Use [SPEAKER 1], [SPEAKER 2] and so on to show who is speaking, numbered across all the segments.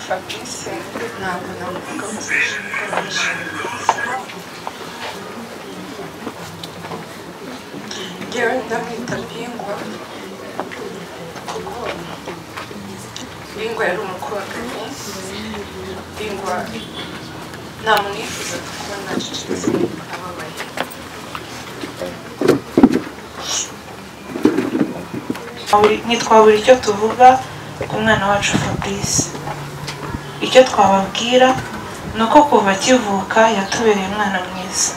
[SPEAKER 1] Fabrice ntabwo navuga ko ngewe ndamwita bingwa kuko bingwa yari umukoraganyi bingwa ntamwifuzaga kuba nacecetse nimba ababaye
[SPEAKER 2] ntitwabura icyo tuvuga ku mwana wacu fabrice icyo twababwira ni uko kuva akivuka yatubereye umwana mwiza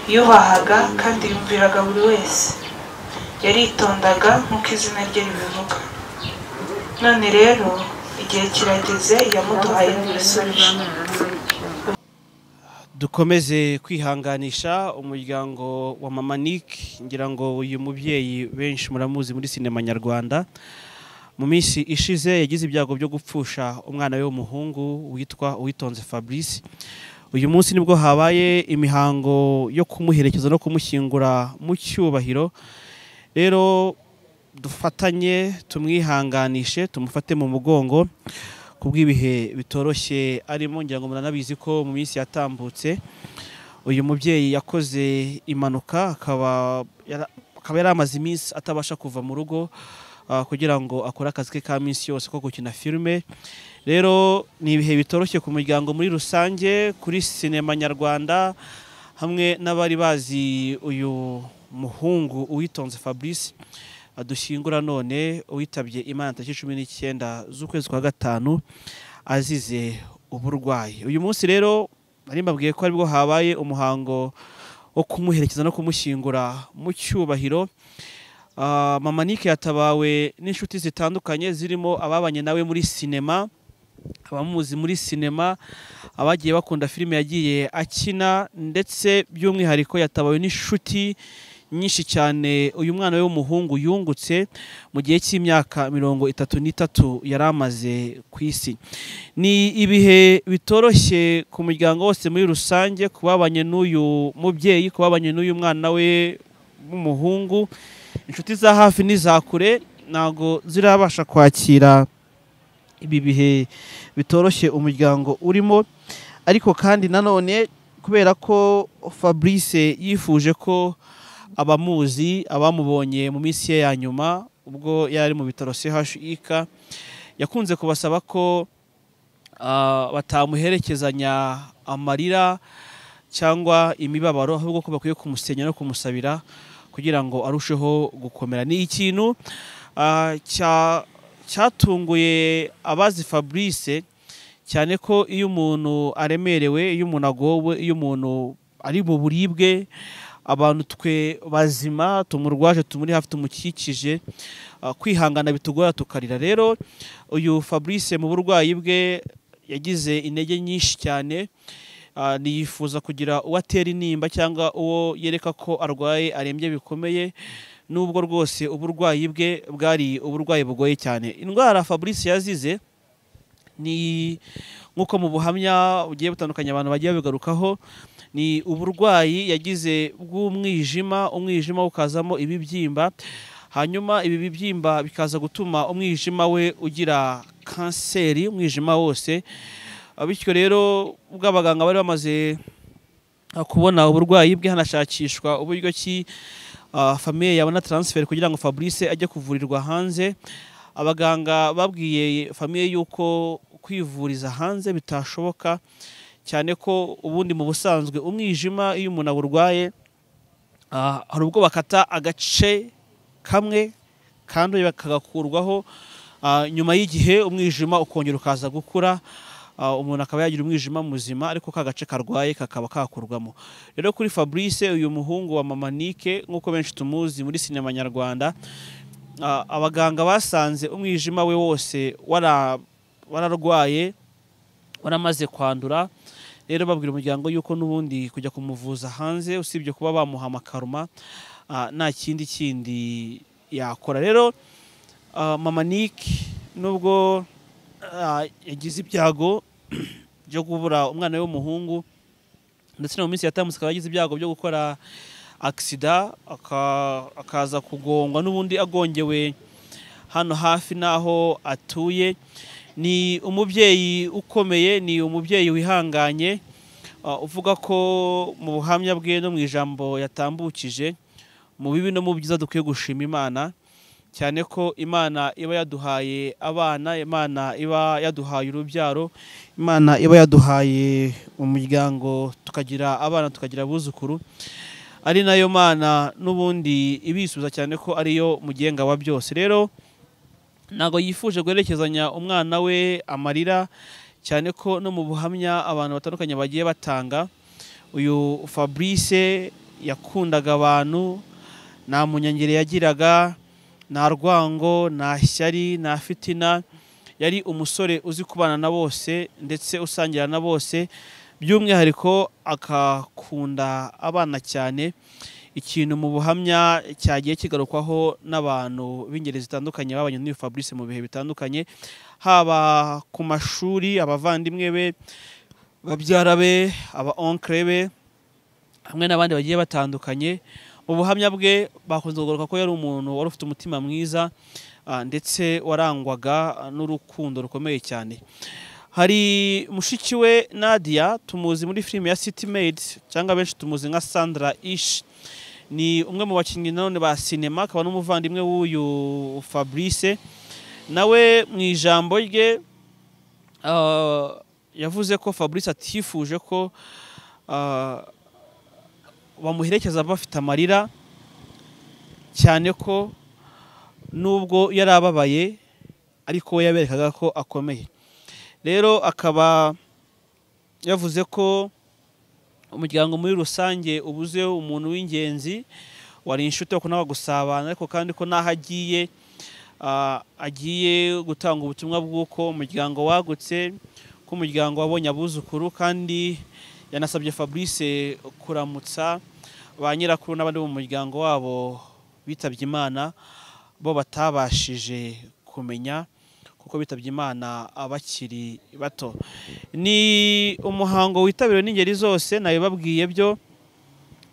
[SPEAKER 2] yubahaga kandi yumviraga buri wese yaritondaga nk'uko izina rye ribivuga none rero igihe kirageze yamuduhaye n'ibisubizo
[SPEAKER 3] dukomeze kwihanganisha umuryango wa mama Nick ngira ngo uyu mubyeyi benshi muramuzi muri sinema nyarwanda mu minsi ishize yagize ibyago byo gupfusha umwana we w'umuhungu witwa uwitonze fabrice uyu munsi nibwo habaye imihango yo kumuherekeza no kumushyingura mu cyubahiro rero dufatanye tumwihanganishe tumufate mu mugongo kubw'ibihe bitoroshye arimo ngira ngo muranabizi ko mu minsi yatambutse uyu mubyeyi yakoze impanuka akaba yara- akaba yari amaze iminsi atabasha kuva mu rugo ah, kugira ngo akore akazi ke ka minsi yose ko gukina filime rero ni ibihe bitoroshye ku muryango muri rusange kuri sinema nyarwanda hamwe n'abari bazi uyu muhungu uwitonze fabrice adushyingura none uwitabye imana tariki cumi n'icyenda z'ukwezi kwa gatanu azize uburwayi uyu munsi rero nari mbabwiye ko aribwo habaye umuhango wo kumuherekeza no kumushyingura mu cyubahiro Ah, mama Nick yatabawe n'inshuti zitandukanye zirimo ababanye nawe muri sinema abamuzi muri sinema abagiye bakunda filime yagiye akina ndetse by'umwihariko yatabawe n'inshuti nyinshi cyane uyu mwana we w'umuhungu yungutse mu gihe cy'imyaka mirongo itatu n'itatu yari amaze ku isi ni ibihe bitoroshye ku muryango wose muri rusange ku babanye n'uyu mubyeyi ku babanye n'uyu mwana we w'umuhungu inshuti za hafi n'iza kure ntabwo zirabasha kwakira ibi bihe bitoroshye umuryango urimo ariko kandi nanone kubera ko fabrice yifuje ko abamuzi abamubonye mu minsi ye ya nyuma ubwo yari ari mu bitaro chik yakunze kubasaba ko ah, batamuherekezanya amarira cyangwa imibabaro ahubwo ko bakwiye kumusenya no kumusabira kugira ngo arusheho gukomera ni ikintu ah, cya- cyatunguye abazi fabrice cyane ko iyo umuntu aremerewe iyo umuntu agowe iyo umuntu ari mu buribwe abantu twe bazima tumurwaje tumuri hafi tumukikije ah, kwihangana bitugora tukarira rero uyu fabrice mu burwayi bwe yagize intege nyinshi cyane Ah, ntiyifuza kugira uwo atera intimba cyangwa uwo yereka ko arwaye arembye bikomeye nubwo rwose uburwayi bwe bwari uburwayi bugoye cyane indwara fabrice yazize ni nk'uko mu buhamya bugiye butandukanye abantu bagiye babigarukaho ni uburwayi yagize bw'umwijima umwijima ukazamo ibibyimba hanyuma ibi bibyimba bikaza gutuma umwijima we ugira kanseri umwijima wose Ah, bityo rero ubwo abaganga bari bamaze ah, kubona uburwayi bwe hanashakishwa uburyo ki ah, famiye yabona transfer kugira ngo Fabrice ajye kuvurirwa hanze abaganga babwiye famiye yuko kwivuriza hanze bitashoboka cyane ko ubundi mu busanzwe umwijima iyo umuntu awurwaye ah, hari ubwo bakata agace kamwe kandi kagakurwaho ah, nyuma y'igihe umwijima ukongera ukaza gukura ah, umuntu akaba yagira umwijima muzima ariko ka gace karwaye kakaba kakurwamo rero kuri fabrice uyu muhungu wa mama Nick nk'uko benshi tumuzi muri sinema nyarwanda ah, abaganga basanze umwijima we wose wara- wararwaye waramaze kwandura rero babwira umuryango yuko n'ubundi kujya kumuvuza hanze usibye kuba bamuha amakaruma ah, nta kindi kindi yakora rero ah, mama Nick nubwo ah, yagize ibyago byo kubura umwana we w'umuhungu ndetse no mu minsi yatambutse akaba yagize ibyago byo gukora agisida aka- akaza kugongwa n'ubundi agongewe hano hafi n'aho atuye ni umubyeyi ukomeye ni umubyeyi wihanganye uh, uvuga ko mu buhamya bwe no mu ijambo yatambukije mu bibi no mu byiza dukwiye gushima imana cyane ko imana iba yaduhaye abana imana iba yaduhaye urubyaro imana iba yaduhaye umuryango tukagira abana tukagira abuzukuru ari nayo mana n'ubundi ibisubiza cyane ko ariyo mugenga wa byose rero ntabwo yifuje guherekezanya umwana we amarira cyane ko no mu buhamya abantu batandukanye bagiye batanga uyu fabrice yakundaga abantu nta munyangeri yagiraga nta rwango nta shyari nta fitina yari umusore uzi kubana na bose ndetse usangira na bose by'umwihariko akakunda abana cyane ikintu mu buhamya cyagiye kigarukwaho n'abantu b'ingeri zitandukanye babanye n'uyu fabrice mu bihe bitandukanye haba ku mashuri abavandimwe be babyara be aba onkere be hamwe n'abandi bagiye batandukanye mu buhamya bwe bakunze kugaruka ko yari umuntu wari ufite umutima mwiza ah, ndetse warangwaga ah, n'urukundo rukomeye cyane hari mushiki we nadia tumuzi muri filime ya city maid cyangwa benshi tumuzi nka sandra ish ni umwe mu bakinnyi nanone ba sinema akaba n'umuvandimwe w'uyu fabrice nawe mu ijambo rye ah, yavuze ko fabrice atifuje ko ah, bamuherekeza bafite amarira cyane ko nubwo yari ababaye ariko we yaberekaga ko akomeye rero akaba yavuze ko umuryango muri rusange ubuze umuntu w'ingenzi wari inshuti yo kunaga gusabana ariko kandi ko n'aho agiye ah, agiye gutanga ubutumwa bw'uko umuryango wagutse ko umuryango wabonye abuzukuru kandi yanasabye fabrice kuramutsa ba nyirakuru n'abandi bo mu muryango wabo bitabye imana bo batabashije kumenya kuko bitabye imana abakiri bato ni umuhango witabiriwe n'ingeri zose nabibabwiye byo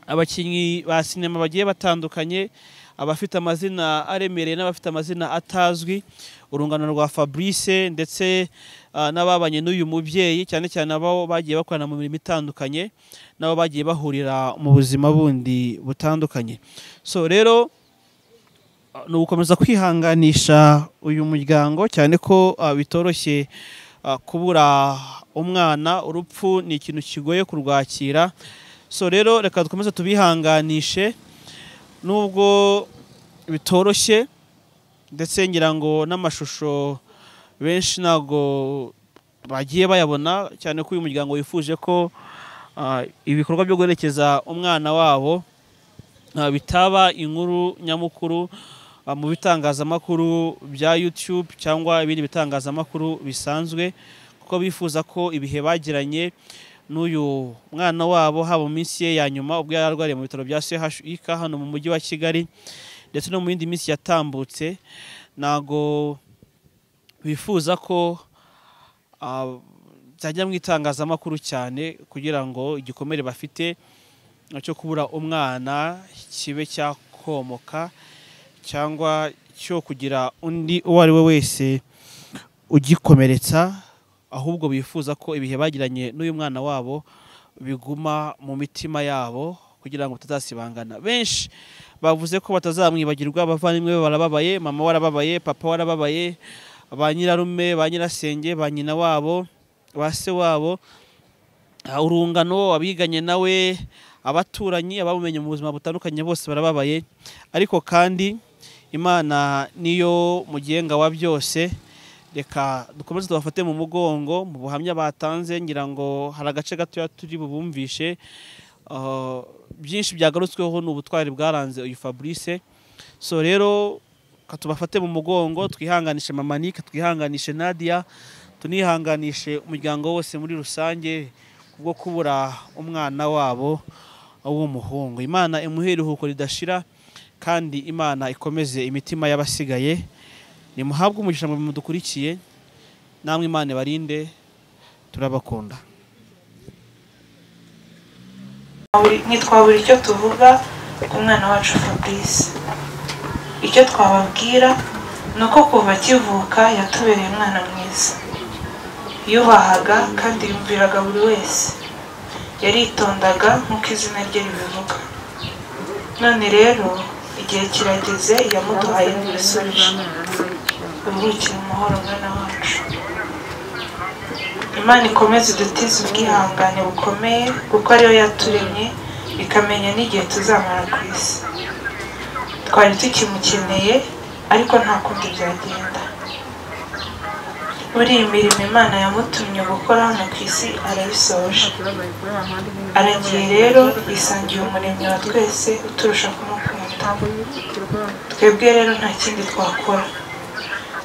[SPEAKER 3] abakinnyi ba sinema bagiye batandukanye abafite amazina aremereye n'abafite amazina atazwi urungano rwa fabrice ndetse ah, n'ababanye n'uyu mubyeyi cyane cyane abo bagiye bakorana mu mirimo itandukanye n'abo bagiye bahurira mu buzima bundi butandukanye so rero ah, ni ugukomeza kwihanganisha uyu muryango cyane ko ah, bitoroshye ah, kubura umwana urupfu ni ikintu kigoye kurwakira so rero reka dukomeze tubihanganishe nubwo bitoroshye ndetse ngira ngo n'amashusho benshi ntabwo bagiye bayabona cyane ko uyu muryango wifuje ko ah, ibikorwa byo guherekeza umwana wabo ah, bitaba inkuru nyamukuru ah, mu bitangazamakuru bya YouTube cyangwa ibindi bitangazamakuru bisanzwe kuko bifuza ko ibihe bagiranye n'uyu mwana wabo haba mu minsi ye ya nyuma ubwo yari arwariye mu bitaro bya CHUK hano mu mujyi wa Kigali ndetse no mu yindi minsi yatambutse ntago bifuza ko ah, byajya mu itangazamakuru cyane kugira ngo igikomere bafite cyo kubura umwana kibe cyakomoka cyangwa cyo kugira undi uwo ari we wese ugikomeretsa ahubwo bifuza ko ibihe bagiranye n'uyu mwana wabo biguma mu mitima yabo kugira ngo batazasibangana benshi bavuze ko batazamwibagirwa abavandimwe be barababaye mama warababaye papa warababaye ba nyirarume ba nyirasenge ba nyina wabo ba se wabo ah, urungano abiganye nawe abaturanyi abamumenye mu buzima butandukanye bose barababaye ariko kandi imana niyo mugenga wa byose reka dukomeze tubafate mu mugongo mu buhamya batanze ngira ngo hari agace gatoya turi bubumvishe Ah, byinshi byagarutsweho ni ubutwari bwaranze uyu fabrice so rero ka tubafate mu mugongo twihanganishe mamanike twihanganishe nadia tunihanganishe umuryango wose muri rusange kubwo kubura umwana wabo w'umuhungu imana imuhe iruhuko ridashira kandi imana ikomeze imitima y'abasigaye nimuhabwe umugisha mu bintu dukurikiye namwe imana ibarinde turabakunda
[SPEAKER 2] Twaburi- ntitwabura icyo tuvuga ku mwana wacu fabrice icyo twababwira ni uko kuva akivuka yatubereye umwana mwiza yubahaga kandi yumviraga buri wese yaritondaga nk'uko izina rye ribivuga none rero igihe kirageze yamuduhaye n'ibisubizo ruhukire mu mahoro mwana wacu imana ikomeze idutize ubwihangane bukomeye kuko ariyo yaturemye ikamenya n'igihe tuzamara ku isi twari tukimukeneye ariko nta kundi byagenda muri iyi mirimo imana yamutumye gukora hano ku isi arayisoje aragiye rero yisangiye umuremyi wa twese uturusha kumukunda twebwe rero nta kindi twakora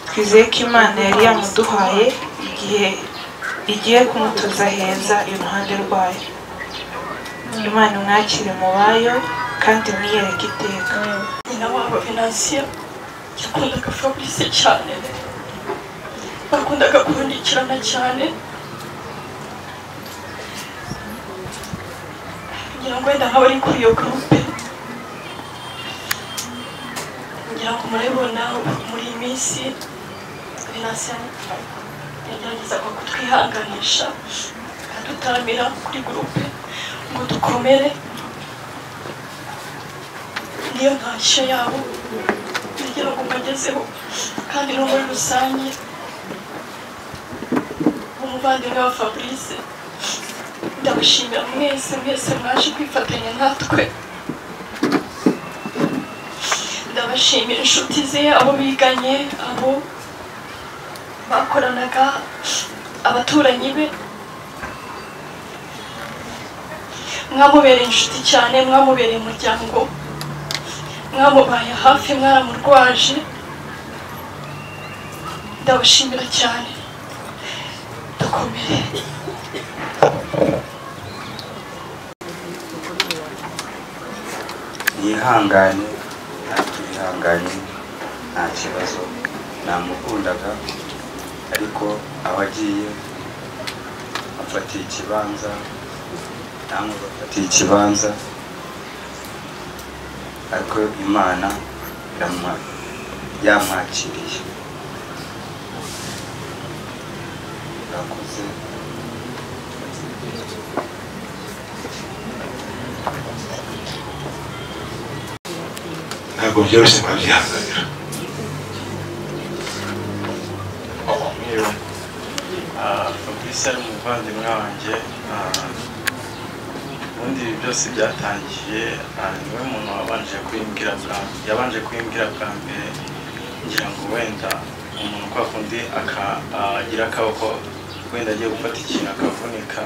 [SPEAKER 2] twizeye ko imana yari yamuduhaye igihe igiye kumutuza heza iruhande rwayo imana imwakire mu bayo kandi mwiyereke iteka
[SPEAKER 4] nyina wabo venansiyo yakundaga fabrice cyane bakundaga kubundikirana cyane ngira ngo wenda nk'abari kuri iyo gurupe ngira ngo murabibona muri iyi minsi venansiyo yageragezaga kutwihanganisha adutaramira kuri gurupe ngo dukomere niyo ntashyo yabo kugira ngo mbagezeho kandi no muri rusange umuvandimwe wa fabrice ndabashimira mwese mwese mwaje kwifatanya natwe ndabashimira inshuti ze abo biganye abo bakoranaga abaturanyi be mwamubereye inshuti cyane mwamubereye umuryango mwamubaye hafi mwaramurwaje ndabashimira cyane dukomere
[SPEAKER 5] yihangane ntacyo yihanganye nta kibazo namukundaga ariko aho agiye amfatiye ikibanza namwe bafatiye ikibanza ariko imana iramwa- yamwakiriye urakoze
[SPEAKER 6] ntabwo byoroshye babyihanganira
[SPEAKER 7] Mwiriwe. Ah, Fabrice ari umuvandimwe wanjye ah, ubundi ibi byose byatangiye ah, niwe muntu wabanje kwimbwira bwa yabanje kwimbwira bwa mbere ngira ngo wenda umuntu kwa kundi aka- agira akaboko wenda agiye gufata ikintu akavunika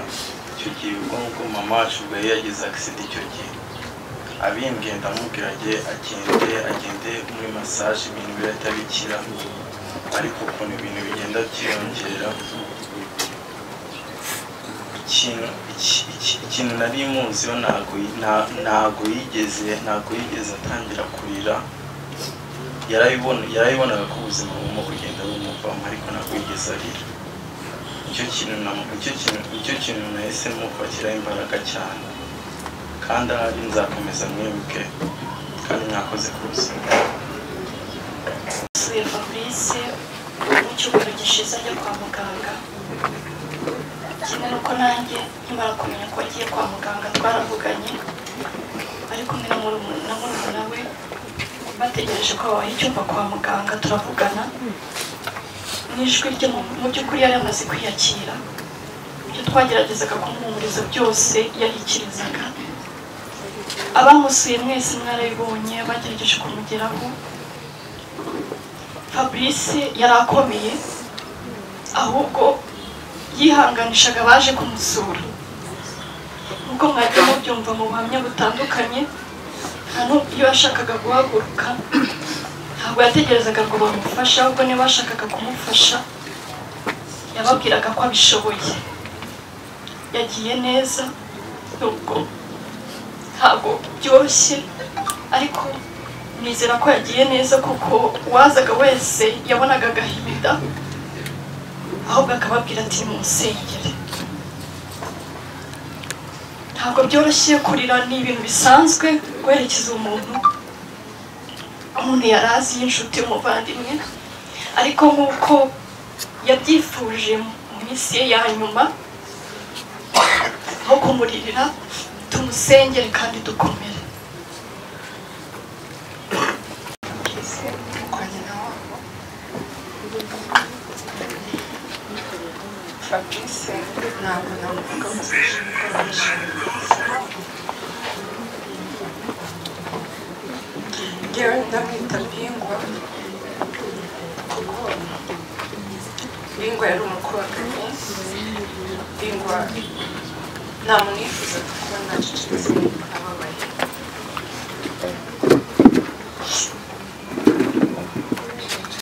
[SPEAKER 7] icyo gihe ubwo ngubwo mama wacu ubwo yari yagize akisida icyo gihe abimbwiye ndamubwira ajye agende agende muri masaje ibintu birahita bikira ariko ukuntu ibintu bigenda byiyongera ikintu iki- iki- ikintu nari muziho ntago yi- nta- ntago yigeze ntago yigeze atangira kurira yarabibona yarabibonaga ko ubuzima bugomba kugenda bumuvamo ariko ntago yigeze arira icyo kintu namu- icyo kintu icyo kintu nahise mufatiraho imbaraga cyane kandi ahari nzakomeza mwibuke kandi mwakoze ku buzima
[SPEAKER 4] suye fabrice mu cyumweru gishize ajya kwa muganga kimwe n'uko nanjye nkimara kumenya ko agiye kwa muganga twaravuganye ari kumwe na murumuna na murumuna we bategereje ko babaha icyumba kwa muganga turavugana n'ijwi rye mu- mu by'ukuri yari yamaze kwiyakira ibyo twageragezaga kumuhumuriza byose yarikirizaga abamusuye mwese mwarabibonye bagerageje kumugeraho fabrice yari akomeye ahubwo yihanganishaga abaje kumusura nk'uko mwagiye mubyumva mu buhamya butandukanye nta n'ubwo iyo yashakaga guhaguruka ntabwo yategerezaga ngo bamufashe ahubwo niba bashakaga kumufasha yababwiraga ko abishoboye yagiye neza nubwo ntabwo byoroshye ariko nizera ko yagiye neza kuko uwazaga wese yabonaga agahinda ahubwo akababwira ati nimusengere ntabwo byoroshye kurira ni ibintu bisanzwe guherekeza umuntu umuntu yari azi y'inshuti y'umuvandimwe ariko nk'uko yabyifuje mu minsi ye ya nyuma aho kumuririra tumusengere kandi dukomere
[SPEAKER 1] kwa nyina wabo fabrice ntabwo namuvuga mufashe gukoresha ngewe ndamwita bingwa kuko bingwa yari umukubaganyi bingwa nta muntu yifuzaga kuba nacecetse